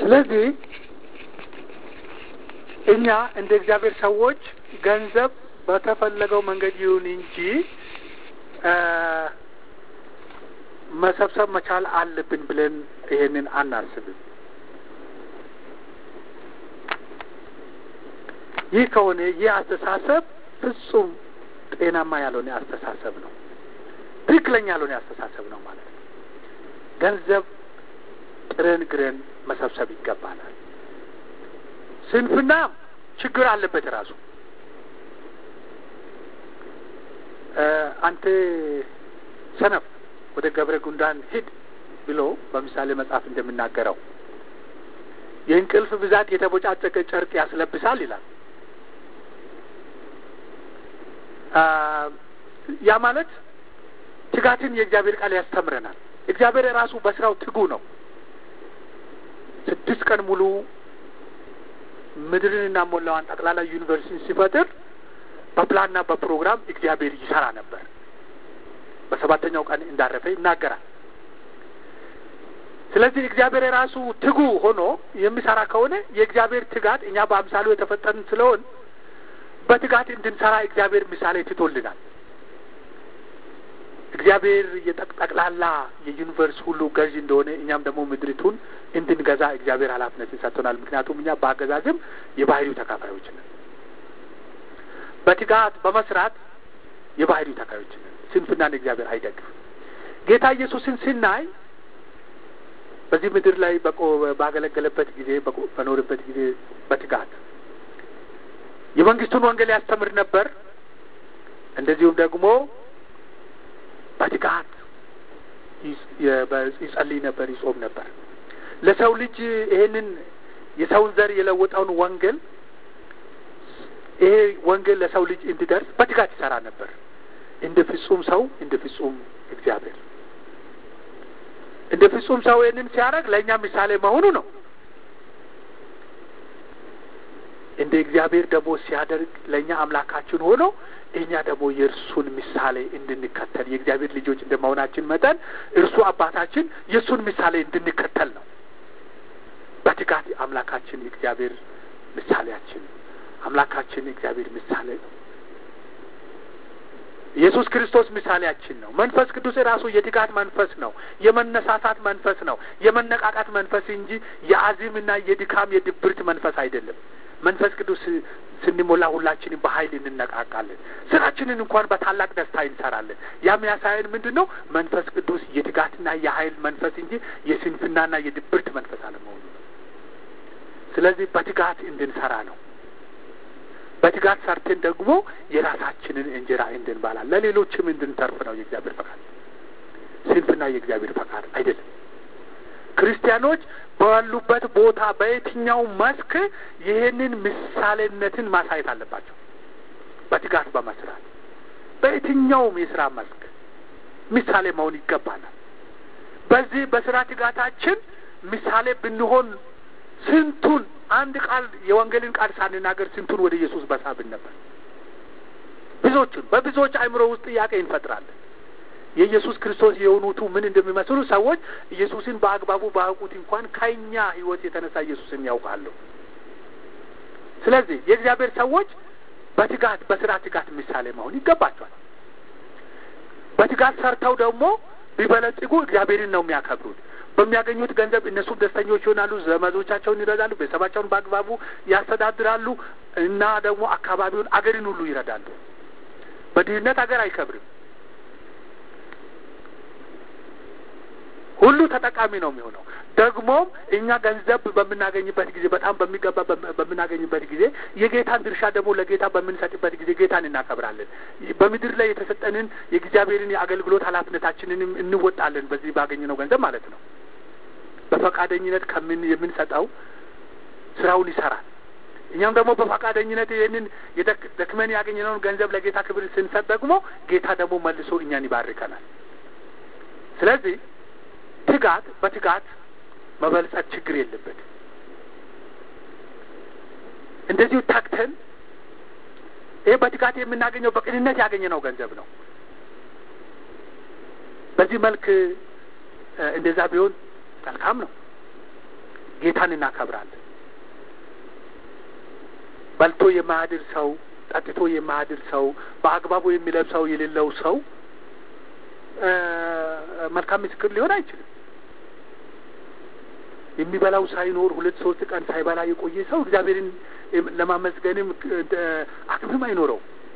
ስለዚህ እኛ እንደ እግዚአብሔር ሰዎች ገንዘብ በተፈለገው መንገድ ይሁን እንጂ መሰብሰብ መቻል አለብን ብለን ይሄንን አናስብም። ይህ ከሆነ ይህ አስተሳሰብ ፍጹም ጤናማ ያልሆነ አስተሳሰብ ነው። ትክክለኛ ያልሆነ አስተሳሰብ ነው ማለት ነው። ገንዘብ ጥረን ግረን መሰብሰብ ይገባናል። ስንፍና ችግር አለበት ራሱ አንተ ሰነፍ ወደ ገብረ ጉንዳን ሂድ ብሎ በምሳሌ መጽሐፍ እንደምናገረው የእንቅልፍ ብዛት የተቦጫጨቀ ጨርቅ ያስለብሳል ይላል። ያ ማለት ትጋትን የእግዚአብሔር ቃል ያስተምረናል። እግዚአብሔር ራሱ በስራው ትጉ ነው። ስድስት ቀን ሙሉ ምድርንና ሞላዋን ጠቅላላ ዩኒቨርሲቲን ሲፈጥር በፕላንና በፕሮግራም እግዚአብሔር ይሰራ ነበር። በሰባተኛው ቀን እንዳረፈ ይናገራል። ስለዚህ እግዚአብሔር የራሱ ትጉ ሆኖ የሚሰራ ከሆነ የእግዚአብሔር ትጋት እኛ በአምሳሉ የተፈጠርን ስለሆን በትጋት እንድንሰራ እግዚአብሔር ምሳሌ ትቶልናል። እግዚአብሔር የጠቅላላ የዩኒቨርስ ሁሉ ገዥ እንደሆነ እኛም ደግሞ ምድሪቱን እንድንገዛ እግዚአብሔር ኃላፊነትን ሰጥቶናል። ምክንያቱም እኛ በአገዛዝም የባህሪው ተካፋዮች ነን። በትጋት በመስራት የባህሪው ተካፋዮች ነን። ስንፍናን እግዚአብሔር አይደግፍም። ጌታ ኢየሱስን ስናይ በዚህ ምድር ላይ ባገለገለበት ጊዜ በኖርበት ጊዜ በትጋት የመንግስቱን ወንጌል ያስተምር ነበር። እንደዚሁም ደግሞ በትጋት ይጸልይ ነበር፣ ይጾም ነበር። ለሰው ልጅ ይሄንን የሰውን ዘር የለወጠውን ወንጌል ይሄ ወንጌል ለሰው ልጅ እንዲደርስ በትጋት ይሰራ ነበር። እንደ ፍጹም ሰው እንደ ፍጹም እግዚአብሔር እንደ ፍጹም ሰው ይህንን ሲያደርግ ለእኛ ምሳሌ መሆኑ ነው። እንደ እግዚአብሔር ደግሞ ሲያደርግ ለእኛ አምላካችን ሆኖ እኛ ደግሞ የእርሱን ምሳሌ እንድንከተል የእግዚአብሔር ልጆች እንደ መሆናችን መጠን እርሱ አባታችን የእሱን ምሳሌ እንድንከተል ነው። በትጋት አምላካችን እግዚአብሔር ምሳሌያችን አምላካችን እግዚአብሔር ምሳሌ ነው። ኢየሱስ ክርስቶስ ምሳሌያችን ነው። መንፈስ ቅዱስ ራሱ የትጋት መንፈስ ነው። የመነሳሳት መንፈስ ነው። የመነቃቃት መንፈስ እንጂ የአዚምና የድካም የድብርት መንፈስ አይደለም። መንፈስ ቅዱስ ስንሞላ ሁላችንም በኃይል እንነቃቃለን። ስራችንን እንኳን በታላቅ ደስታ እንሰራለን። ያም ያሳየን ምንድን ነው? መንፈስ ቅዱስ የትጋትና የኃይል መንፈስ እንጂ የስንፍናና የድብርት መንፈስ አለመሆኑ ነው። ስለዚህ በትጋት እንድንሰራ ነው። በትጋት ሰርተን ደግሞ የራሳችንን እንጀራ እንድንባላ ለሌሎችም እንድንተርፍ ነው የእግዚአብሔር ፈቃድ። ስንፍና የእግዚአብሔር ፈቃድ አይደለም። ክርስቲያኖች ባሉበት ቦታ በየትኛው መስክ ይህንን ምሳሌነትን ማሳየት አለባቸው። በትጋት በመስራት በየትኛውም የስራ መስክ ምሳሌ መሆን ይገባናል። በዚህ በስራ ትጋታችን ምሳሌ ብንሆን ስንቱን አንድ ቃል የወንጌልን ቃል ሳንናገር ስንቱን ወደ ኢየሱስ በሳብን ነበር። ብዙዎቹን በብዙዎች አእምሮ ውስጥ ጥያቄ እንፈጥራለን። የኢየሱስ ክርስቶስ የሆኑቱ ምን እንደሚመስሉ ሰዎች ኢየሱስን በአግባቡ ባያውቁት እንኳን ከኛ ሕይወት የተነሳ ኢየሱስን ያውቃሉ። ስለዚህ የእግዚአብሔር ሰዎች በትጋት በስራ ትጋት ምሳሌ መሆን ይገባቸዋል። በትጋት ሰርተው ደግሞ ቢበለጽጉ እግዚአብሔርን ነው የሚያከብሩት። በሚያገኙት ገንዘብ እነሱም ደስተኞች ይሆናሉ። ዘመዶቻቸውን ይረዳሉ። ቤተሰባቸውን በአግባቡ ያስተዳድራሉ እና ደግሞ አካባቢውን አገርን ሁሉ ይረዳሉ። በድህነት አገር አይከብርም። ሁሉ ተጠቃሚ ነው የሚሆነው። ደግሞም እኛ ገንዘብ በምናገኝበት ጊዜ በጣም በሚገባ በምናገኝበት ጊዜ የጌታን ድርሻ ደግሞ ለጌታ በምንሰጥበት ጊዜ ጌታን እናከብራለን። በምድር ላይ የተሰጠንን የእግዚአብሔርን የአገልግሎት ኃላፊነታችንንም እንወጣለን። በዚህ ባገኘነው ገንዘብ ማለት ነው። በፈቃደኝነት ከምን የምንሰጠው ስራውን ይሰራል። እኛም ደግሞ በፈቃደኝነት ይህንን ደክመን ያገኘነውን ገንዘብ ለጌታ ክብር ስንሰጥ ደግሞ ጌታ ደግሞ መልሶ እኛን ይባርከናል። ስለዚህ ትጋት በትጋት መበልጸግ ችግር የለበትም። እንደዚሁ ታክተን ይህ በትጋት የምናገኘው በቅንነት ያገኘነው ገንዘብ ነው። በዚህ መልክ እንደዛ ቢሆን መልካም ነው። ጌታን እናከብራለን። በልቶ የማያድር ሰው፣ ጠጥቶ የማያድር ሰው፣ በአግባቡ የሚለብሰው የሌለው ሰው መልካም ምስክር ሊሆን አይችልም። የሚበላው ሳይኖር ሁለት ሶስት ቀን ሳይበላ የቆየ ሰው እግዚአብሔርን ለማመስገንም አቅምም አይኖረው።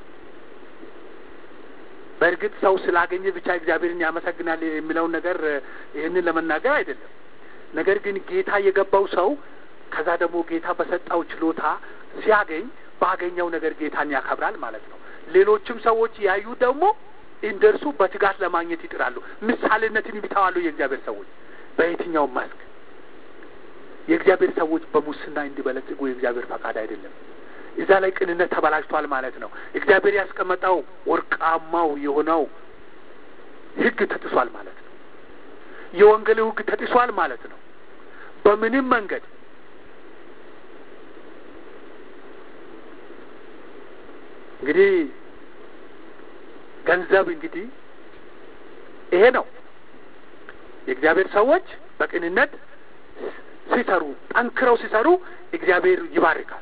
በእርግጥ ሰው ስላገኘ ብቻ እግዚአብሔርን ያመሰግናል የሚለውን ነገር ይህንን ለመናገር አይደለም። ነገር ግን ጌታ የገባው ሰው ከዛ ደግሞ ጌታ በሰጠው ችሎታ ሲያገኝ ባገኘው ነገር ጌታን ያከብራል ማለት ነው። ሌሎችም ሰዎች ያዩ ደግሞ እንደርሱ በትጋት ለማግኘት ይጥራሉ። ምሳሌነትን ይተዋሉ። የእግዚአብሔር ሰዎች በየትኛውም መስክ የእግዚአብሔር ሰዎች በሙስና እንዲበለጽጉ የእግዚአብሔር ፈቃድ አይደለም። እዛ ላይ ቅንነት ተበላሽቷል ማለት ነው። እግዚአብሔር ያስቀመጠው ወርቃማው የሆነው ሕግ ተጥሷል ማለት ነው። የወንጌል ሕግ ተጥሷል ማለት ነው። በምንም መንገድ እንግዲህ ገንዘብ እንግዲህ ይሄ ነው። የእግዚአብሔር ሰዎች በቅንነት ሲሰሩ ጠንክረው ሲሰሩ እግዚአብሔር ይባርካል።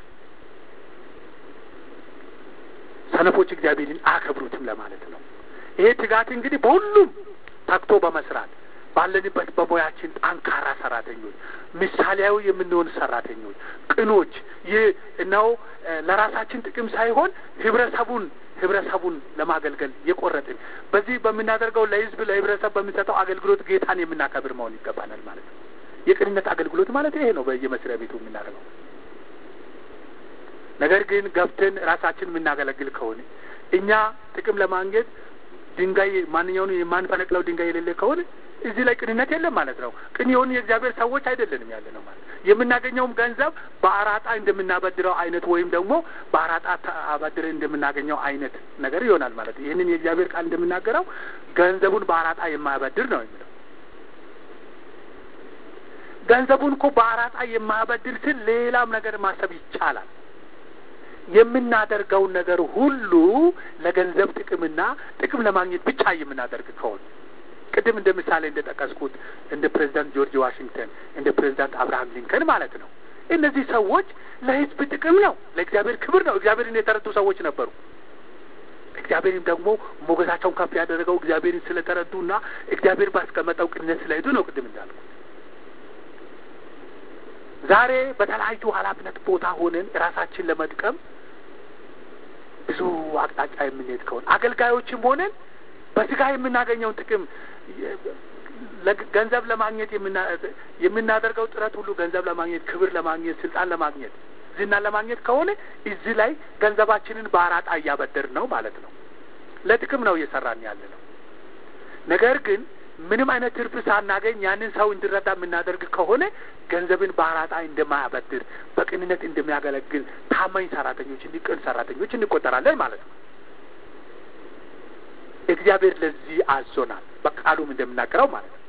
ሰነፎች እግዚአብሔርን አያከብሩትም ለማለት ነው። ይሄ ትጋት እንግዲህ በሁሉም ተግቶ በመስራት ባለንበት በሙያችን ጠንካራ ሰራተኞች፣ ምሳሌያዊ የምንሆን ሰራተኞች፣ ቅኖች ይህ ነው ለራሳችን ጥቅም ሳይሆን ህብረተሰቡን ህብረተሰቡን ለማገልገል የቆረጥን በዚህ በምናደርገው ለህዝብ ለህብረተሰብ በምንሰጠው አገልግሎት ጌታን የምናከብር መሆን ይገባናል ማለት ነው። የቅንነት አገልግሎት ማለት ይሄ ነው በየመስሪያ ቤቱ የምናደርገው። ነገር ግን ገብተን ራሳችን የምናገለግል ከሆነ እኛ ጥቅም ለማግኘት ድንጋይ ማንኛውን የማንፈነቅለው ድንጋይ የሌለ ከሆነ እዚህ ላይ ቅንነት የለም ማለት ነው። ቅን የሆኑ የእግዚአብሔር ሰዎች አይደለንም ያለ ነው ማለት የምናገኘውም ገንዘብ በአራጣ እንደምናበድረው አይነት ወይም ደግሞ በአራጣ አበድረ እንደምናገኘው አይነት ነገር ይሆናል ማለት ነው። ይህንን የእግዚአብሔር ቃል እንደምናገረው ገንዘቡን በአራጣ የማያበድር ነው የሚለው። ገንዘቡን እኮ በአራጣ የማያበድር ስል ሌላም ነገር ማሰብ ይቻላል። የምናደርገውን ነገር ሁሉ ለገንዘብ ጥቅምና ጥቅም ለማግኘት ብቻ የምናደርግ ከሆነ ቅድም እንደ ምሳሌ እንደ ጠቀስኩት እንደ ፕሬዚዳንት ጆርጅ ዋሽንግተን እንደ ፕሬዚዳንት አብርሃም ሊንከን ማለት ነው። እነዚህ ሰዎች ለሕዝብ ጥቅም ነው፣ ለእግዚአብሔር ክብር ነው። እግዚአብሔርን የተረዱ ሰዎች ነበሩ። እግዚአብሔርም ደግሞ ሞገሳቸውን ከፍ ያደረገው እግዚአብሔርን ስለተረዱና እግዚአብሔር ባስቀመጠው ቅንነት ስለሄዱ ነው። ቅድም እንዳልኩት ዛሬ በተለያዩ ኃላፊነት ቦታ ሆነን ራሳችን ለመጥቀም ብዙ አቅጣጫ የምንሄድ ከሆነ አገልጋዮችም ሆነን በስጋ የምናገኘውን ጥቅም ገንዘብ ለማግኘት የምናደርገው ጥረት ሁሉ ገንዘብ ለማግኘት፣ ክብር ለማግኘት፣ ስልጣን ለማግኘት፣ ዝና ለማግኘት ከሆነ እዚህ ላይ ገንዘባችንን በአራጣ እያበደር ነው ማለት ነው። ለጥቅም ነው እየሰራን ያለ ነው። ነገር ግን ምንም አይነት ትርፍ ሳናገኝ ያንን ሰው እንዲረዳ የምናደርግ ከሆነ ገንዘብን በአራጣ እንደማያበድር በቅንነት እንደሚያገለግል ታማኝ ሰራተኞች፣ እንዲቅን ሰራተኞች እንቆጠራለን ማለት ነው። እግዚአብሔር ለዚህ አዞናል፣ በቃሉም እንደምናገረው ማለት ነው።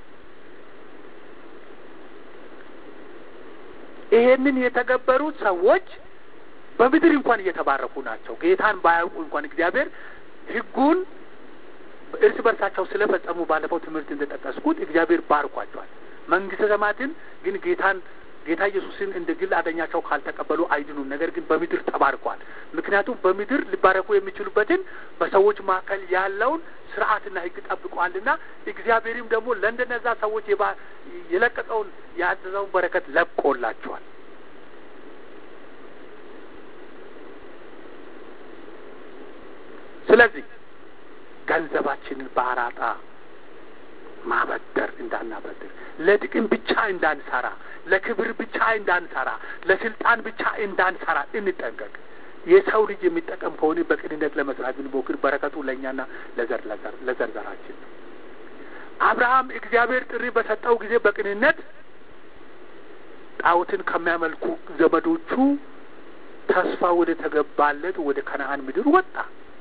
ይሄንን የተገበሩት ሰዎች በምድር እንኳን እየተባረኩ ናቸው። ጌታን ባያውቁ እንኳን እግዚአብሔር ሕጉን እርስ በርሳቸው ስለፈጸሙ ባለፈው ትምህርት እንደጠቀስኩት እግዚአብሔር ባርኳቸዋል። መንግስተ ሰማያትን ግን ጌታን ጌታ ኢየሱስን እንደ ግል አዳኛቸው ካልተቀበሉ አይድኑም። ነገር ግን በምድር ተባርኳል። ምክንያቱም በምድር ሊባረኩ የሚችሉበትን በሰዎች መካከል ያለውን ስርዓትና ሕግ ጠብቋልና እግዚአብሔርም ደግሞ ለእንደነዛ ሰዎች የለቀቀውን ያዘዘውን በረከት ለቆላቸዋል። ስለዚህ ገንዘባችንን በአራጣ ማበደር እንዳናበድር፣ ለጥቅም ብቻ እንዳንሰራ፣ ለክብር ብቻ እንዳንሰራ፣ ለስልጣን ብቻ እንዳንሰራ እንጠንቀቅ። የሰው ልጅ የሚጠቀም ከሆነ በቅንነት ለመስራት ብንሞክር በረከቱ ለእኛና ለዘር ለዘርዘራችን ነው። አብርሃም እግዚአብሔር ጥሪ በሰጠው ጊዜ በቅንነት ጣዖትን ከሚያመልኩ ዘመዶቹ ተስፋ ወደ ተገባለት ወደ ከነአን ምድር ወጣ።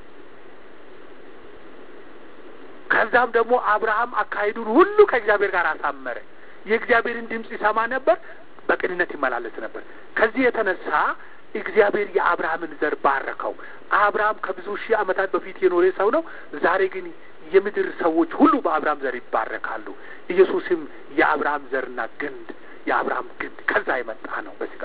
ከዛም ደግሞ አብርሃም አካሄዱን ሁሉ ከእግዚአብሔር ጋር አሳመረ። የእግዚአብሔርን ድምፅ ይሰማ ነበር፣ በቅንነት ይመላለስ ነበር። ከዚህ የተነሳ እግዚአብሔር የአብርሃምን ዘር ባረከው። አብርሃም ከብዙ ሺህ ዓመታት በፊት የኖረ ሰው ነው። ዛሬ ግን የምድር ሰዎች ሁሉ በአብርሃም ዘር ይባረካሉ። ኢየሱስም የአብርሃም ዘርና ግንድ የአብርሃም ግንድ ከዛ የመጣ ነው በስጋ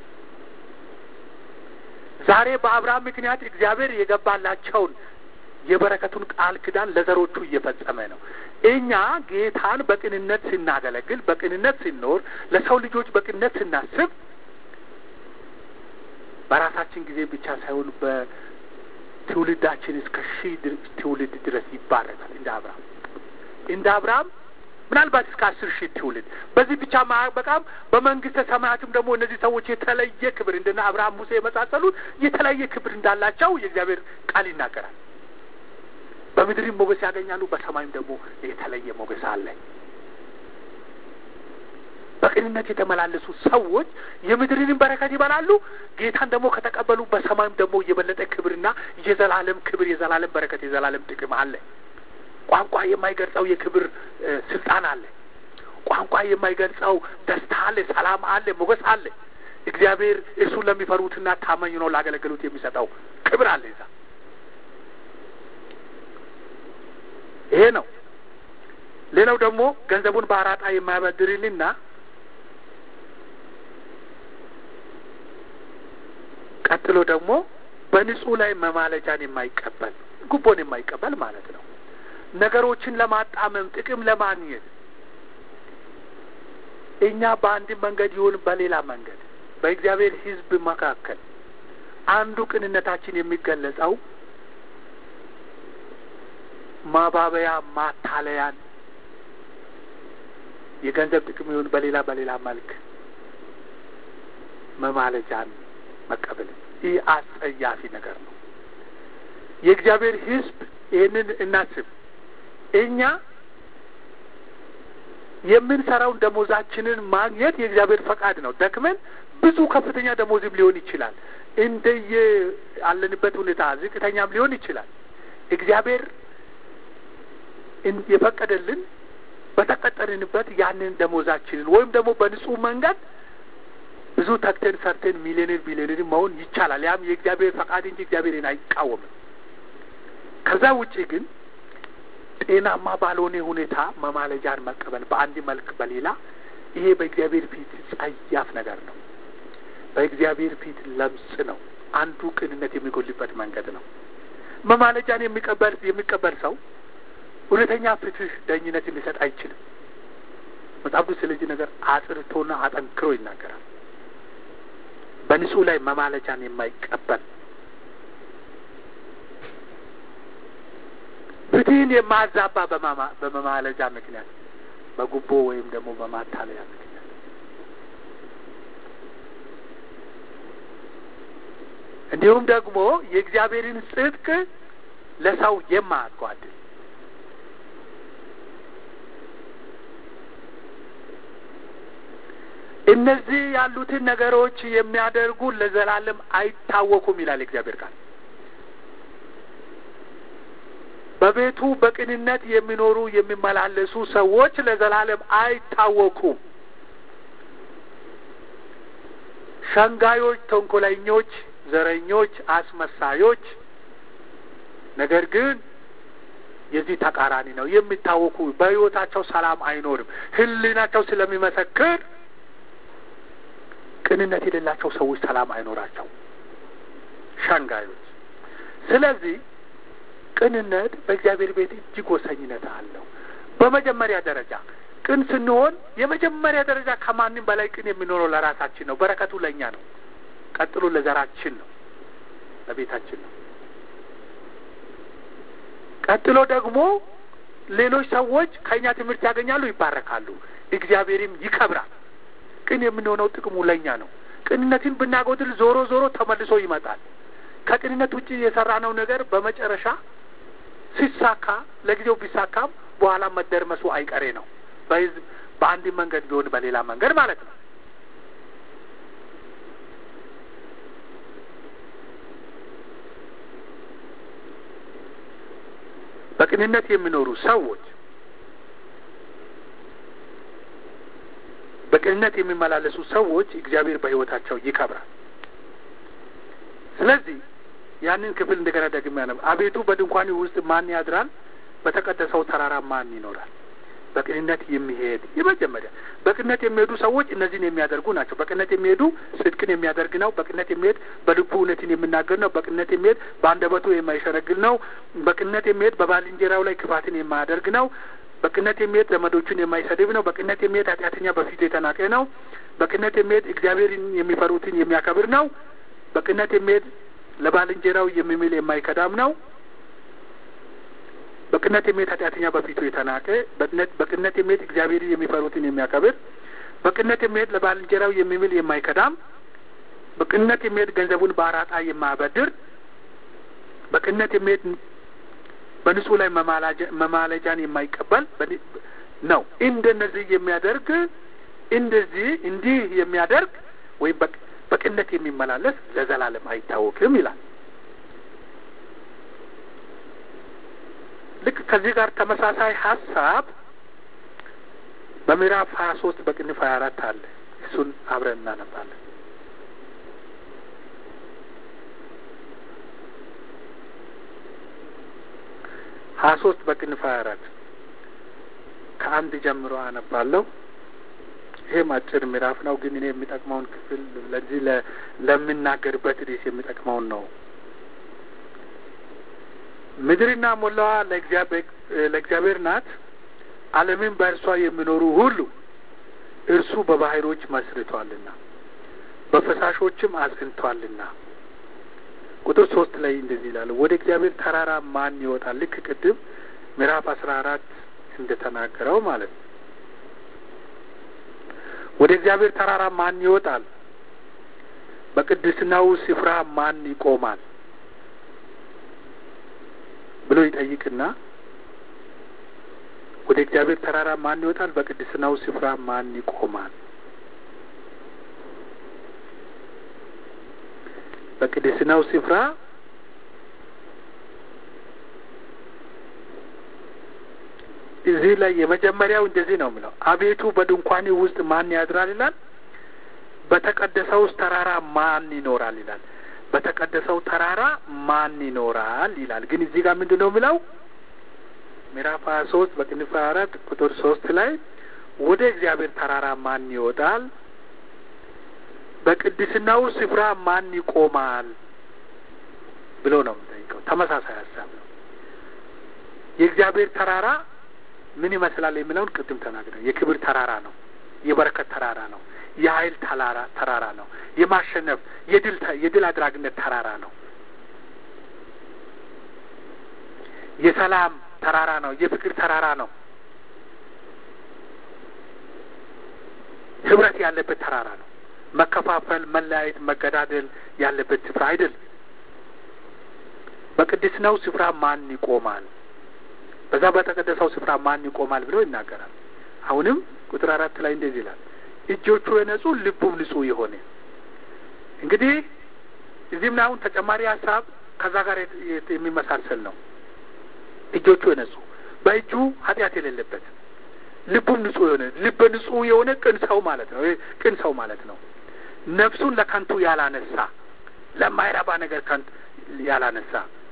ዛሬ በአብርሃም ምክንያት እግዚአብሔር የገባላቸውን የበረከቱን ቃል ኪዳን ለዘሮቹ እየፈጸመ ነው። እኛ ጌታን በቅንነት ስናገለግል፣ በቅንነት ስንኖር፣ ለሰው ልጆች በቅንነት ስናስብ በራሳችን ጊዜ ብቻ ሳይሆን በትውልዳችን እስከ ሺህ ትውልድ ድረስ ይባረካል። እንደ አብርሃም እንደ አብርሃም ምናልባት እስከ አስር ሺህ ትውልድ በዚህ ብቻ ማበቃም በመንግስተ ሰማያትም ደግሞ እነዚህ ሰዎች የተለየ ክብር እንደነ አብርሃም፣ ሙሴ የመሳሰሉት የተለያየ ክብር እንዳላቸው የእግዚአብሔር ቃል ይናገራል። በምድርም ሞገስ ያገኛሉ፣ በሰማይም ደግሞ የተለየ ሞገስ አለ። በቅንነት የተመላለሱ ሰዎች የምድርንም በረከት ይበላሉ። ጌታን ደግሞ ከተቀበሉ በሰማይም ደግሞ የበለጠ ክብርና የዘላለም ክብር፣ የዘላለም በረከት፣ የዘላለም ጥቅም አለ። ቋንቋ የማይገልጸው የክብር ስልጣን አለ። ቋንቋ የማይገልጸው ደስታ አለ፣ ሰላም አለ፣ ሞገስ አለ። እግዚአብሔር እርሱን ለሚፈሩትና ታማኝ ነው ላገለገሉት የሚሰጠው ክብር አለ። እዛ ይሄ ነው። ሌላው ደግሞ ገንዘቡን በአራጣ የማያበድርልና ቀጥሎ ደግሞ በንጹህ ላይ መማለጃን የማይቀበል ጉቦን የማይቀበል ማለት ነው። ነገሮችን ለማጣመም ጥቅም ለማግኘት እኛ በአንድ መንገድ ይሁን በሌላ መንገድ በእግዚአብሔር ሕዝብ መካከል አንዱ ቅንነታችን የሚገለጸው ማባበያ፣ ማታለያን የገንዘብ ጥቅም ይሁን በሌላ በሌላ መልክ መማለጃን መቀበል ይህ አስጸያፊ ነገር ነው። የእግዚአብሔር ሕዝብ ይህንን እናስብ። እኛ የምንሰራውን ደሞዛችንን ማግኘት የእግዚአብሔር ፈቃድ ነው። ደክመን ብዙ ከፍተኛ ደሞዝም ሊሆን ይችላል። እንደየ አለንበት ሁኔታ ዝቅተኛም ሊሆን ይችላል። እግዚአብሔር የፈቀደልን በተቀጠርንበት ያንን ደሞዛችንን ወይም ደግሞ በንጹህ መንገድ ብዙ ተክተን ሰርተን ሚሊዮኔር ቢሊዮኔር መሆን ይቻላል። ያም የእግዚአብሔር ፈቃድ እንጂ እግዚአብሔርን አይቃወምም። ከዛ ውጪ ግን ጤናማ ባልሆነ ሁኔታ መማለጃን መቀበል በአንድ መልክ በሌላ ይሄ በእግዚአብሔር ፊት ጸያፍ ነገር ነው። በእግዚአብሔር ፊት ለምጽ ነው። አንዱ ቅንነት የሚጎልበት መንገድ ነው። መማለጃን የሚቀበል የሚቀበል ሰው እውነተኛ ፍትህ፣ ዳኝነት ሊሰጥ አይችልም። መጽሐፍ ቅዱስ ስለዚህ ነገር አጽርቶና አጠንክሮ ይናገራል። በንጹህ ላይ መማለጃን የማይቀበል ፍትህን የማዛባ በመማለጃ ምክንያት በጉቦ ወይም ደግሞ በማታለያ ምክንያት እንዲሁም ደግሞ የእግዚአብሔርን ጽድቅ ለሰው የማያጓድል እነዚህ ያሉትን ነገሮች የሚያደርጉ ለዘላለም አይታወኩም ይላል እግዚአብሔር ቃል። በቤቱ በቅንነት የሚኖሩ የሚመላለሱ ሰዎች ለዘላለም አይታወቁም። ሸንጋዮች፣ ተንኮለኞች፣ ዘረኞች፣ አስመሳዮች ነገር ግን የዚህ ተቃራኒ ነው የሚታወቁ በሕይወታቸው ሰላም አይኖርም። ሕሊናቸው ስለሚመሰክር ቅንነት የሌላቸው ሰዎች ሰላም አይኖራቸው ሸንጋዮች። ስለዚህ ቅንነት በእግዚአብሔር ቤት እጅግ ወሳኝነት አለው። በመጀመሪያ ደረጃ ቅን ስንሆን የመጀመሪያ ደረጃ ከማንም በላይ ቅን የሚኖረው ለራሳችን ነው። በረከቱ ለእኛ ነው። ቀጥሎ ለዘራችን ነው፣ ለቤታችን ነው። ቀጥሎ ደግሞ ሌሎች ሰዎች ከእኛ ትምህርት ያገኛሉ፣ ይባረካሉ፣ እግዚአብሔርም ይከብራል። ቅን የምንሆነው ጥቅሙ ለእኛ ነው። ቅንነትን ብናጎድል ዞሮ ዞሮ ተመልሶ ይመጣል። ከቅንነት ውጭ የሰራነው ነገር በመጨረሻ ሲሳካ ለጊዜው ቢሳካም በኋላ መደርመሱ አይቀሬ ነው። በህዝብ በአንድ መንገድ ቢሆን በሌላ መንገድ ማለት ነው። በቅንነት የሚኖሩ ሰዎች በቅንነት የሚመላለሱ ሰዎች እግዚአብሔር በሕይወታቸው ይከብራል። ስለዚህ ያንን ክፍል እንደገና ደግሜ ያነብ። አቤቱ በድንኳን ውስጥ ማን ያድራል? በተቀደሰው ተራራ ማን ይኖራል? በቅንነት የሚሄድ የመጀመሪያ በቅንነት የሚሄዱ ሰዎች እነዚህን የሚያደርጉ ናቸው። በቅንነት የሚሄዱ ጽድቅን የሚያደርግ ነው። በቅንነት የሚሄድ በልቡ እውነትን የሚናገር ነው። በቅንነት የሚሄድ በአንደበቱ የማይሸረግል ነው። በቅንነት የሚሄድ በባልንጀራው ላይ ክፋትን የማያደርግ ነው። በቅንነት የሚሄድ ዘመዶቹን የማይሰድብ ነው። በቅንነት የሚሄድ ኃጢአተኛ በፊቱ የተናቀ ነው። በቅንነት የሚሄድ እግዚአብሔርን የሚፈሩትን የሚያከብር ነው። በቅንነት የሚሄድ ለባልንጀራው የሚምል የማይከዳም ነው። በቅንነት የሚሄድ ኃጢአተኛ በፊቱ የተናቀ በቅንነት የሚሄድ እግዚአብሔርን የሚፈሩትን የሚያከብር በቅንነት የሚሄድ ለባልንጀራው የሚምል የማይከዳም በቅንነት የሚሄድ ገንዘቡን በአራጣ የማያበድር በቅንነት የሚሄድ በንጹህ ላይ መማለጃን የማይቀበል ነው። እንደነዚህ የሚያደርግ እንደዚህ እንዲህ የሚያደርግ ወይም በቅንነት የሚመላለስ ለዘላለም አይታወቅም ይላል። ልክ ከዚህ ጋር ተመሳሳይ ሀሳብ በምዕራፍ ሀያ ሶስት በቅንፍ ሀያ አራት አለ። እሱን አብረን እናነባለን። ሀያ ሶስት በቅንፍ ሀያ አራት ከአንድ ጀምሮ አነባለሁ። ይሄም አጭር ምዕራፍ ነው፣ ግን እኔ የሚጠቅመውን ክፍል ለዚህ ለምናገርበት ርዕስ የሚጠቅመውን ነው። ምድርና ሞላዋ ለእግዚአብሔር ናት፣ ዓለምን በእርሷ የሚኖሩ ሁሉ እርሱ በባህሮች መስርቷልና በፈሳሾችም አጽንቷልና። ቁጥር ሶስት ላይ እንደዚህ ይላል፣ ወደ እግዚአብሔር ተራራ ማን ይወጣል? ልክ ቅድም ምዕራፍ አስራ አራት እንደ ተናገረው ማለት ነው። ወደ እግዚአብሔር ተራራ ማን ይወጣል? በቅድስናው ስፍራ ማን ይቆማል ብሎ ይጠይቅና ወደ እግዚአብሔር ተራራ ማን ይወጣል? በቅድስናው ስፍራ ማን ይቆማል? በቅድስናው ስፍራ እዚህ ላይ የመጀመሪያው እንደዚህ ነው የሚለው፣ አቤቱ በድንኳኔ ውስጥ ማን ያድራል ይላል። በተቀደሰው ተራራ ማን ይኖራል ይላል። በተቀደሰው ተራራ ማን ይኖራል ይላል። ግን እዚህ ጋር ምንድን ነው የሚለው ምዕራፍ ሀያ ሶስት በቅንፍ ሀያ አራት ቁጥር ሶስት ላይ ወደ እግዚአብሔር ተራራ ማን ይወጣል? በቅድስናው ስፍራ ማን ይቆማል ብሎ ነው የሚጠይቀው። ተመሳሳይ ሀሳብ ነው። የእግዚአብሔር ተራራ ምን ይመስላል የሚለውን ቅድም ተናግረን፣ የክብር ተራራ ነው። የበረከት ተራራ ነው። የኃይል ተራራ ተራራ ነው። የማሸነፍ የድል የድል አድራጊነት ተራራ ነው። የሰላም ተራራ ነው። የፍቅር ተራራ ነው። ህብረት ያለበት ተራራ ነው። መከፋፈል፣ መለያየት፣ መገዳደል ያለበት ስፍራ አይደለም። በቅድስናው ስፍራ ማን ይቆማል? በዛ በተቀደሰው ስፍራ ማን ይቆማል ብሎ ይናገራል። አሁንም ቁጥር አራት ላይ እንደዚህ ይላል፣ እጆቹ የነጹ ልቡም ንጹሕ የሆነ እንግዲህ እዚህም አሁን ተጨማሪ ሀሳብ ከዛ ጋር የሚመሳሰል ነው። እጆቹ የነጹ በእጁ ኃጢአት የሌለበት ልቡም ንጹሕ የሆነ ልበ ንጹሕ የሆነ ቅን ሰው ማለት ነው። ቅን ሰው ማለት ነው። ነፍሱን ለከንቱ ያላነሳ ለማይረባ ነገር ከንቱ ያላነሳ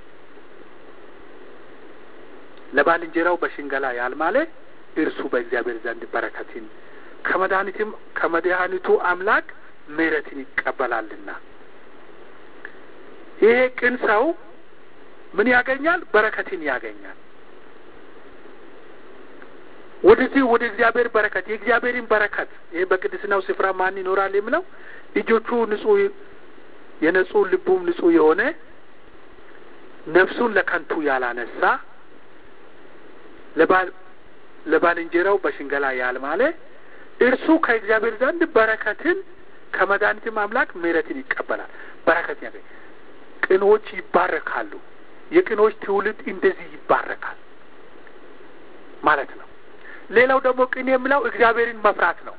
ለባልንጀራው በሽንገላ ያልማለ እርሱ በእግዚአብሔር ዘንድ በረከትን ከመድኃኒትም ከመድኃኒቱ አምላክ ምሕረትን ይቀበላልና። ይሄ ቅን ሰው ምን ያገኛል? በረከትን ያገኛል። ወደዚህ ወደ እግዚአብሔር በረከት የእግዚአብሔርን በረከት ይሄ በቅድስናው ስፍራ ማን ይኖራል የሚለው እጆቹ ንጹሕ የነጹ ልቡም ንጹሕ የሆነ ነፍሱን ለከንቱ ያላነሳ ለባልንጀራው በሽንገላ ያልማለ እርሱ ከእግዚአብሔር ዘንድ በረከትን ከመድኃኒትም አምላክ ምሕረትን ይቀበላል። በረከት ያገኝ ቅኖች ይባረካሉ። የቅኖች ትውልድ እንደዚህ ይባረካል ማለት ነው። ሌላው ደግሞ ቅን የሚለው እግዚአብሔርን መፍራት ነው።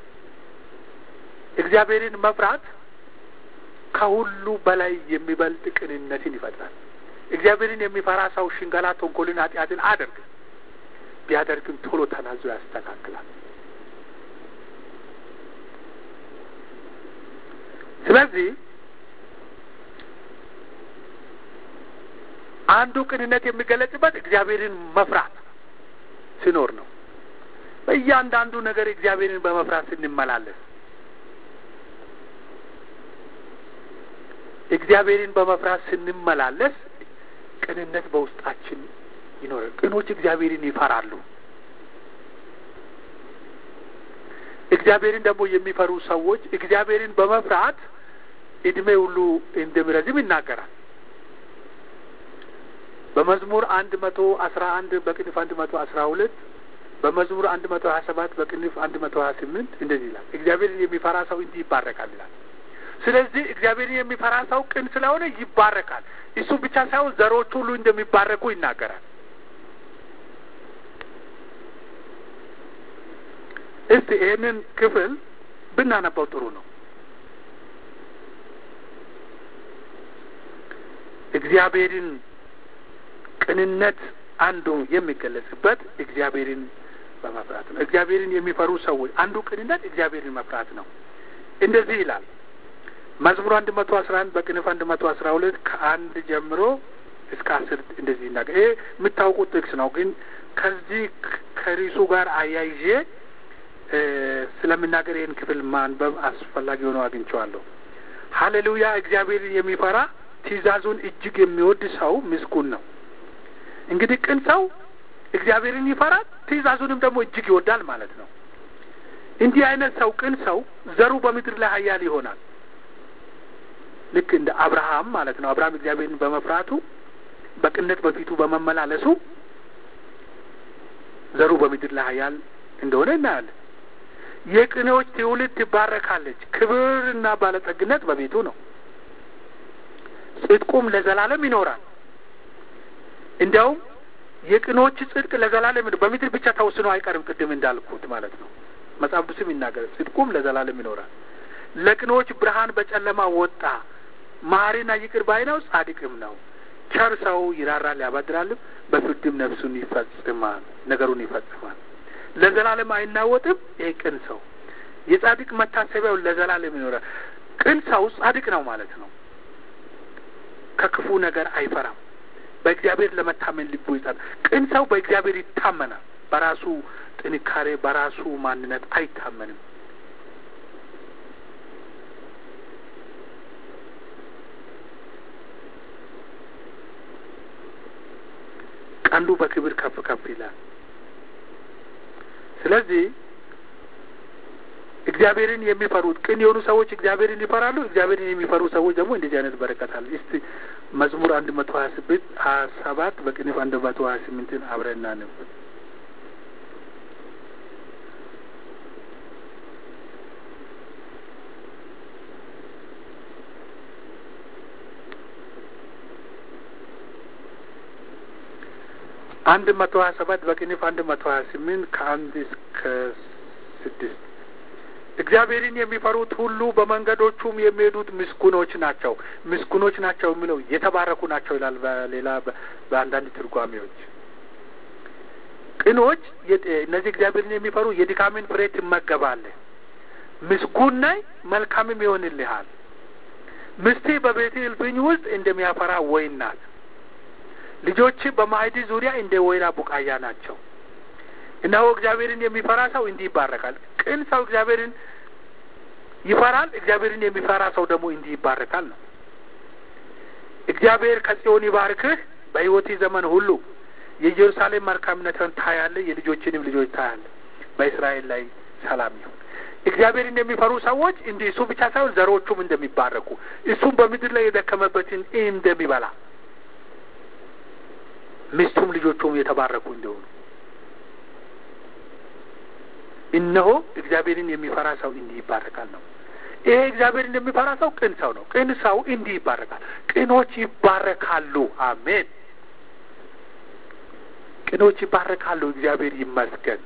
እግዚአብሔርን መፍራት ከሁሉ በላይ የሚበልጥ ቅንነትን ይፈጥራል። እግዚአብሔርን የሚፈራ ሰው ሽንገላ፣ ተንኮልን፣ ኃጢአትን አደርግ ቢያደርግም ቶሎ ተናዞ ያስተካክላል። ስለዚህ አንዱ ቅንነት የሚገለጽበት እግዚአብሔርን መፍራት ሲኖር ነው። በእያንዳንዱ ነገር እግዚአብሔርን በመፍራት ስንመላለስ እግዚአብሔርን በመፍራት ስንመላለስ ቅንነት በውስጣችን ይኖራል። ቅኖች እግዚአብሔርን ይፈራሉ። እግዚአብሔርን ደግሞ የሚፈሩ ሰዎች እግዚአብሔርን በመፍራት እድሜ ሁሉ እንደሚረዝም ይናገራል። በመዝሙር አንድ መቶ አስራ አንድ በቅንፍ አንድ መቶ አስራ ሁለት በመዝሙር አንድ መቶ ሀያ ሰባት በቅንፍ አንድ መቶ ሀያ ስምንት እንደዚህ ይላል። እግዚአብሔርን የሚፈራ ሰው እንዲህ ይባረካል ይላል። ስለዚህ እግዚአብሔርን የሚፈራ ሰው ቅን ስለሆነ ይባረካል። እሱ ብቻ ሳይሆን ዘሮች ሁሉ እንደሚባረኩ ይናገራል። እስቲ ይህንን ክፍል ብናነባው ጥሩ ነው። እግዚአብሔርን ቅንነት አንዱ የሚገለጽበት እግዚአብሔርን በመፍራት ነው። እግዚአብሔርን የሚፈሩ ሰዎች አንዱ ቅንነት እግዚአብሔርን መፍራት ነው። እንደዚህ ይላል መዝሙር አንድ መቶ አስራ አንድ በቅንፍ አንድ መቶ አስራ ሁለት ከአንድ ጀምሮ እስከ አስር እንደዚህ ይናገር። ይሄ የምታውቁት ጥቅስ ነው፣ ግን ከዚህ ከሪሱ ጋር አያይዤ ስለምናገር ይህን ክፍል ማንበብ አስፈላጊ ሆኖ አግኝቼዋለሁ። ሀሌሉያ! እግዚአብሔርን የሚፈራ ትእዛዙን እጅግ የሚወድ ሰው ምስጉን ነው። እንግዲህ ቅን ሰው እግዚአብሔርን ይፈራል፣ ትእዛዙንም ደግሞ እጅግ ይወዳል ማለት ነው። እንዲህ አይነት ሰው ቅን ሰው ዘሩ በምድር ላይ ኃያል ይሆናል። ልክ እንደ አብርሃም ማለት ነው። አብርሃም እግዚአብሔርን በመፍራቱ በቅነት በፊቱ በመመላለሱ ዘሩ በምድር ላይ ኃያል እንደሆነ እናያለን። የቅኔዎች ትውልድ ትባረካለች። ክብርና ባለጠግነት በቤቱ ነው፣ ጽድቁም ለዘላለም ይኖራል። እንዲያውም የቅኖች ጽድቅ ለዘላለም በምድር ብቻ ተወስኖ አይቀርም። ቅድም እንዳልኩት ማለት ነው። መጽሐፍ ቅዱስም ይናገራል። ጽድቁም ለዘላለም ይኖራል። ለቅኖች ብርሃን በጨለማ ወጣ። መሐሪና ይቅር ባይ ነው፣ ጻድቅም ነው። ቸር ሰው ይራራል ያበድራልም፣ በፍርድም ነፍሱን ይፈጽማል፣ ነገሩን ይፈጽማል። ለዘላለም አይናወጥም። ይሄ ቅን ሰው የጻድቅ መታሰቢያው ለዘላለም ይኖራል። ቅን ሰው ጻድቅ ነው ማለት ነው። ከክፉ ነገር አይፈራም። በእግዚአብሔር ለመታመን ልቡ ይጸናል። ቅን ሰው በእግዚአብሔር ይታመናል። በራሱ ጥንካሬ፣ በራሱ ማንነት አይታመንም። ቀንዱ በክብር ከፍ ከፍ ይላል። ስለዚህ እግዚአብሔርን የሚፈሩት ቅን የሆኑ ሰዎች እግዚአብሔርን ይፈራሉ። እግዚአብሔርን የሚፈሩ ሰዎች ደግሞ እንደዚህ አይነት በረከት አለ። እስቲ መዝሙር አንድ መቶ ሀያ ስምንት ሀያ ሰባት በቅንፍ አንድ መቶ ሀያ ስምንትን አብረን እናንብ። አንድ መቶ ሀያ ሰባት በቅንፍ አንድ መቶ ሀያ ስምንት ከአንድ እስከ ስድስት እግዚአብሔርን የሚፈሩት ሁሉ በመንገዶቹም የሚሄዱት ምስጉኖች ናቸው። ምስጉኖች ናቸው የሚለው የተባረኩ ናቸው ይላል በሌላ በአንዳንድ ትርጓሜዎች። ቅኖች እነዚህ እግዚአብሔርን የሚፈሩ የድካምን ፍሬ ትመገባለህ፣ ምስጉን ነህ፣ መልካምም ይሆንልሃል። ምስቴ በቤት እልፍኝ ውስጥ እንደሚያፈራ ወይን ናት። ልጆች በማዕድ ዙሪያ እንደ ወይራ ቡቃያ ናቸው። እነሆ እግዚአብሔርን የሚፈራ ሰው እንዲህ ይባረካል። ቅን ሰው እግዚአብሔርን ይፈራል። እግዚአብሔርን የሚፈራ ሰው ደግሞ እንዲህ ይባረካል ነው። እግዚአብሔር ከጽዮን ይባርክህ በሕይወት ዘመን ሁሉ የኢየሩሳሌም መልካምነትን ታያለህ፣ የልጆችንም ልጆች ታያለህ። በእስራኤል ላይ ሰላም ይሁን። እግዚአብሔርን የሚፈሩ ሰዎች እንዲህ እሱ ብቻ ሳይሆን ዘሮቹም እንደሚባረኩ እሱም በምድር ላይ የደከመበትን እንደሚበላ ሚስቱም ልጆቹም የተባረኩ እንደሆኑ እነሆ እግዚአብሔርን የሚፈራ ሰው እንዲህ ይባረካል ነው። ይሄ እግዚአብሔርን የሚፈራ ሰው ቅን ሰው ነው። ቅን ሰው እንዲህ ይባረካል። ቅኖች ይባረካሉ። አሜን። ቅኖች ይባረካሉ። እግዚአብሔር ይመስገን።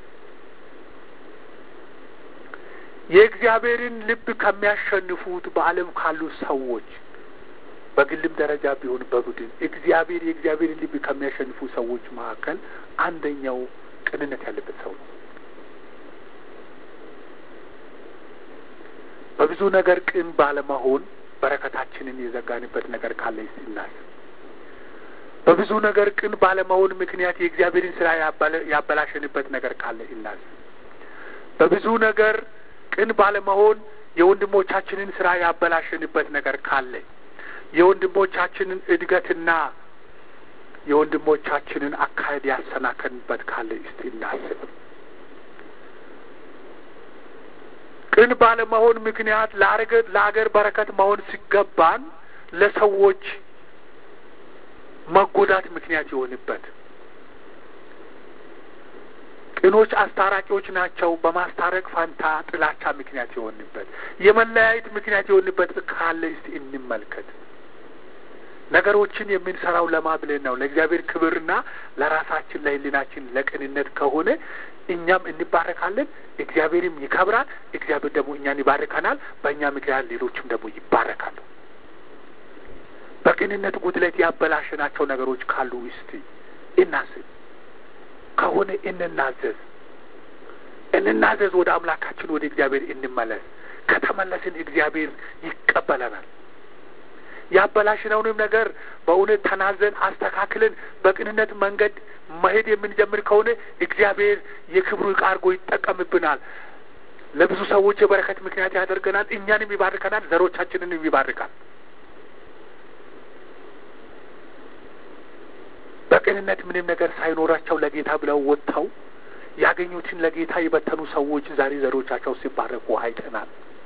የእግዚአብሔርን ልብ ከሚያሸንፉት በዓለም ካሉ ሰዎች በግልም ደረጃ ቢሆን በቡድን እግዚአብሔር የእግዚአብሔርን ልብ ከሚያሸንፉ ሰዎች መካከል አንደኛው ቅንነት ያለበት ሰው ነው። በብዙ ነገር ቅን ባለመሆን በረከታችንን የዘጋንበት ነገር ካለ ይናስ በብዙ ነገር ቅን ባለመሆን ምክንያት የእግዚአብሔርን ስራ ያበላሸንበት ነገር ካለ ይናስ በብዙ ነገር ቅን ባለመሆን የወንድሞቻችንን ስራ ያበላሸንበት ነገር ካለ የወንድሞቻችንን እድገትና የወንድሞቻችንን አካሄድ ያሰናከንበት ካለ እስቲ እናስብ። ቅን ባለመሆን ምክንያት ለአገር በረከት መሆን ሲገባን ለሰዎች መጎዳት ምክንያት የሆንበት ቅኖች አስታራቂዎች ናቸው። በማስታረቅ ፋንታ ጥላቻ ምክንያት የሆንበት የመለያየት ምክንያት የሆንበት ካለ እስቲ እንመልከት። ነገሮችን የምንሰራው ለማ ብለን ነው? ለእግዚአብሔር ክብርና ለራሳችን ለሕሊናችን ለቅንነት ከሆነ እኛም እንባረካለን፣ እግዚአብሔርም ይከብራል። እግዚአብሔር ደግሞ እኛን ይባርከናል። በእኛ ምክንያት ሌሎችም ደግሞ ይባረካሉ። በቅንነት ጉድለት ያበላሸናቸው ነገሮች ካሉ እስቲ እናስብ። ከሆነ እንናዘዝ፣ እንናዘዝ። ወደ አምላካችን ወደ እግዚአብሔር እንመለስ። ከተመለስን እግዚአብሔር ይቀበለናል። ያበላሽነውንም ነገር በእውነት ተናዘን አስተካክለን በቅንነት መንገድ መሄድ የምንጀምር ከሆነ እግዚአብሔር የክብሩ ዕቃ አድርጎ ይጠቀምብናል። ለብዙ ሰዎች የበረከት ምክንያት ያደርገናል። እኛንም ይባርከናል፣ ዘሮቻችንንም ይባርካል። በቅንነት ምንም ነገር ሳይኖራቸው ለጌታ ብለው ወጥተው ያገኙትን ለጌታ የበተኑ ሰዎች ዛሬ ዘሮቻቸው ሲባረኩ አይተናል።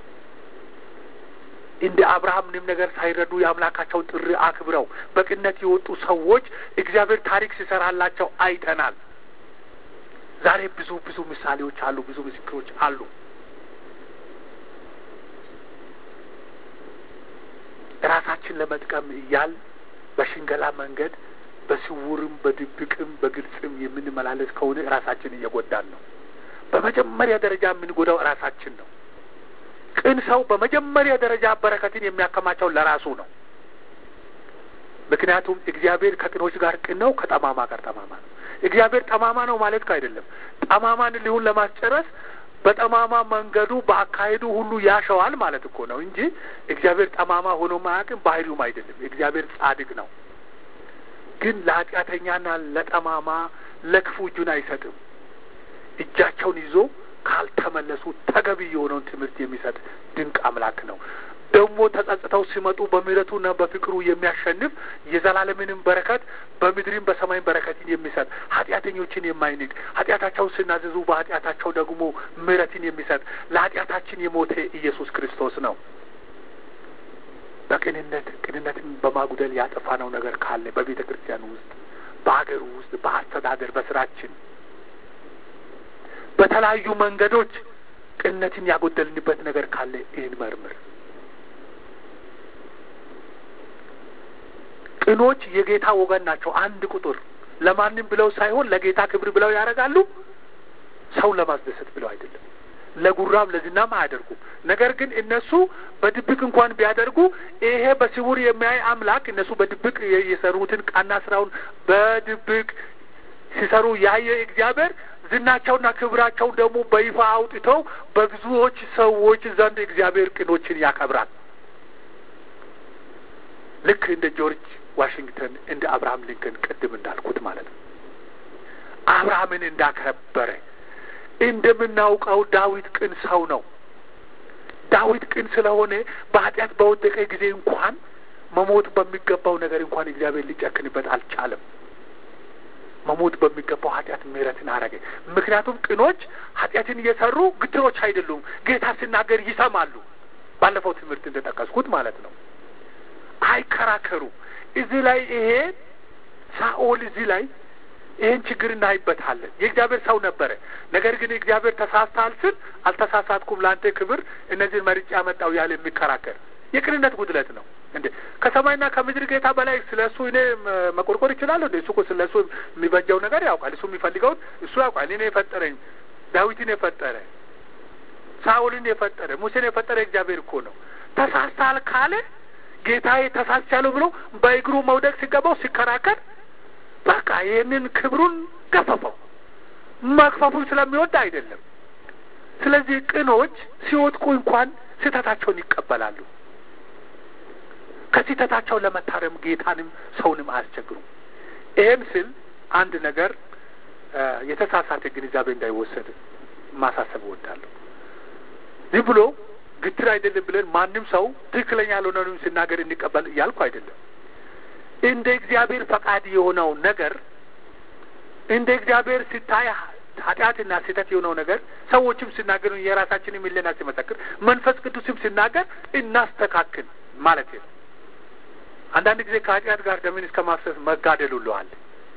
እንደ አብርሃም ምንም ነገር ሳይረዱ የአምላካቸውን ጥሪ አክብረው በቅንነት የወጡ ሰዎች እግዚአብሔር ታሪክ ሲሰራላቸው አይተናል። ዛሬ ብዙ ብዙ ምሳሌዎች አሉ፣ ብዙ ምስክሮች አሉ። ራሳችን ለመጥቀም እያል በሽንገላ መንገድ በስውርም በድብቅም በግልጽም የምንመላለስ ከሆነ ራሳችን እየጎዳን ነው። በመጀመሪያ ደረጃ የምንጎዳው ራሳችን ነው። ቅን ሰው በመጀመሪያ ደረጃ በረከትን የሚያከማቸው ለራሱ ነው። ምክንያቱም እግዚአብሔር ከቅኖች ጋር ቅን ነው፣ ከጠማማ ጋር ጠማማ ነው። እግዚአብሔር ጠማማ ነው ማለት አይደለም። ጠማማን ሊሆን ለማስጨረስ በጠማማ መንገዱ በአካሄዱ ሁሉ ያሸዋል ማለት እኮ ነው እንጂ እግዚአብሔር ጠማማ ሆኖ ማያውቅም፣ ባህሪውም አይደለም። እግዚአብሔር ጻድቅ ነው። ግን ለኃጢአተኛና ለጠማማ ለክፉ እጁን አይሰጥም። እጃቸውን ይዞ ካልተመለሱ ተገቢ የሆነውን ትምህርት የሚሰጥ ድንቅ አምላክ ነው። ደግሞ ተጸጽተው ሲመጡ በምሕረቱና በፍቅሩ የሚያሸንፍ የዘላለምንም በረከት በምድርም በሰማይም በረከትን የሚሰጥ ኃጢአተኞችን የማይንቅ ኃጢአታቸውን ሲናዘዙ በኃጢአታቸው ደግሞ ምሕረትን የሚሰጥ ለኃጢአታችን የሞተ ኢየሱስ ክርስቶስ ነው። በቅንነት ቅንነትን በማጉደል ያጠፋነው ነገር ካለ በቤተ ክርስቲያን ውስጥ፣ በሀገሩ ውስጥ፣ በአስተዳደር፣ በስራችን፣ በተለያዩ መንገዶች ቅንነትን ያጎደልንበት ነገር ካለ ይህን መርምር። ቅኖች የጌታ ወገን ናቸው። አንድ ቁጥር ለማንም ብለው ሳይሆን ለጌታ ክብር ብለው ያደርጋሉ። ሰውን ለማስደሰት ብለው አይደለም። ለጉራም ለዝናም አያደርጉም። ነገር ግን እነሱ በድብቅ እንኳን ቢያደርጉ ይሄ በስውር የሚያይ አምላክ እነሱ በድብቅ የሰሩትን ቃና ስራውን በድብቅ ሲሰሩ ያየ እግዚአብሔር ዝናቸውና ክብራቸው ደግሞ በይፋ አውጥተው በብዙዎች ሰዎች ዘንድ እግዚአብሔር ቅኖችን ያከብራል። ልክ እንደ ጆርጅ ዋሽንግተን እንደ አብርሃም ሊንከን ቅድም እንዳልኩት ማለት ነው። አብርሃምን እንዳከበረ እንደምናውቀው ዳዊት ቅን ሰው ነው። ዳዊት ቅን ስለሆነ በኃጢአት በወደቀ ጊዜ እንኳን መሞት በሚገባው ነገር እንኳን እግዚአብሔር ሊጨክንበት አልቻለም። መሞት በሚገባው ኃጢአት ምሕረትን አረገ። ምክንያቱም ቅኖች ኃጢአትን እየሰሩ ግትሮች አይደሉም። ጌታ ሲናገር ይሰማሉ። ባለፈው ትምህርት እንደጠቀስኩት ማለት ነው። አይከራከሩ። እዚህ ላይ ይሄ ሳኦል እዚህ ላይ ይህን ችግር እናይበታለን። የእግዚአብሔር ሰው ነበረ። ነገር ግን እግዚአብሔር ተሳስተሃል ስል አልተሳሳትኩም፣ ለአንተ ክብር እነዚህን መርጬ ያመጣው ያለ የሚከራከር የቅንነት ጉድለት ነው። እንዴ ከሰማይና ከምድር ጌታ በላይ ስለ እሱ እኔ መቆርቆር ይችላለሁ? እንዴ እሱ እኮ ስለ እሱ የሚበጀው ነገር ያውቃል። እሱ የሚፈልገውን እሱ ያውቃል። እኔ የፈጠረኝ ዳዊትን የፈጠረ ሳኦልን የፈጠረ ሙሴን የፈጠረ እግዚአብሔር እኮ ነው። ተሳስተሃል ካለ ጌታዬ ተሳስቻለሁ ብሎ በእግሩ መውደቅ ሲገባው ሲከራከር በቃ ይህንን ክብሩን ገፈፈው። መግፈፉን ስለሚወድ አይደለም። ስለዚህ ቅኖች ሲወድቁ እንኳን ስህተታቸውን ይቀበላሉ። ከስህተታቸው ለመታረም ጌታንም ሰውንም አያስቸግሩም። ይህም ስል አንድ ነገር የተሳሳተ ግንዛቤ እንዳይወሰድ ማሳሰብ እወዳለሁ። ዝም ብሎ ግትር አይደለም ብለን ማንም ሰው ትክክለኛ ያልሆነውን ሲናገር እንቀበል እያልኩ አይደለም። እንደ እግዚአብሔር ፈቃድ የሆነው ነገር እንደ እግዚአብሔር ሲታይ ኃጢአትና ስህተት የሆነው ነገር ሰዎችም ሲናገሩ የራሳችንም ሕሊና ሲመሰክር መንፈስ ቅዱስም ሲናገር እናስተካክል ማለት ነው። አንዳንድ ጊዜ ከኃጢአት ጋር ደምን እስከ ማፍሰስ መጋደል ሁሉ አለ።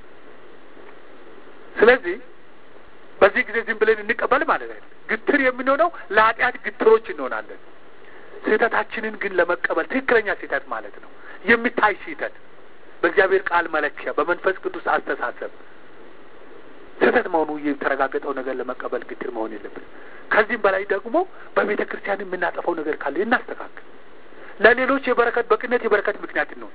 ስለዚህ በዚህ ጊዜ ዝም ብለን እንቀበል ማለት አይደለም። ግትር የምንሆነው ለኃጢአት ግትሮች እንሆናለን። ስህተታችንን ግን ለመቀበል ትክክለኛ ስህተት ማለት ነው የሚታይ ስህተት በእግዚአብሔር ቃል መለኪያ በመንፈስ ቅዱስ አስተሳሰብ ስህተት መሆኑ የተረጋገጠው ነገር ለመቀበል ግትር መሆን የለብን። ከዚህም በላይ ደግሞ በቤተ ክርስቲያን የምናጠፈው ነገር ካለ እናስተካክል። ለሌሎች የበረከት በቅነት የበረከት ምክንያት ነው።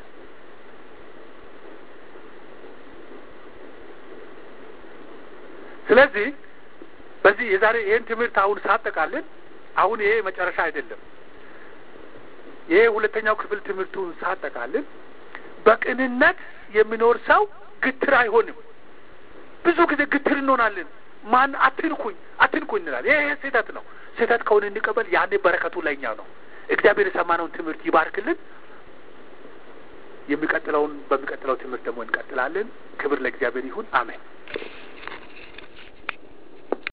ስለዚህ በዚህ የዛሬ ይህን ትምህርት አሁን ሳጠቃልን አሁን ይሄ መጨረሻ አይደለም። ይሄ ሁለተኛው ክፍል ትምህርቱን ሳጠቃልን በቅንነት የሚኖር ሰው ግትር አይሆንም። ብዙ ጊዜ ግትር እንሆናለን። ማን አትንኩኝ አትንኩኝ እንላለን። ይሄ ስህተት ነው። ስህተት ከሆነ እንቀበል። ያኔ በረከቱ ለእኛ ነው። እግዚአብሔር የሰማነውን ትምህርት ይባርክልን። የሚቀጥለውን በሚቀጥለው ትምህርት ደግሞ እንቀጥላለን። ክብር ለእግዚአብሔር ይሁን። አሜን።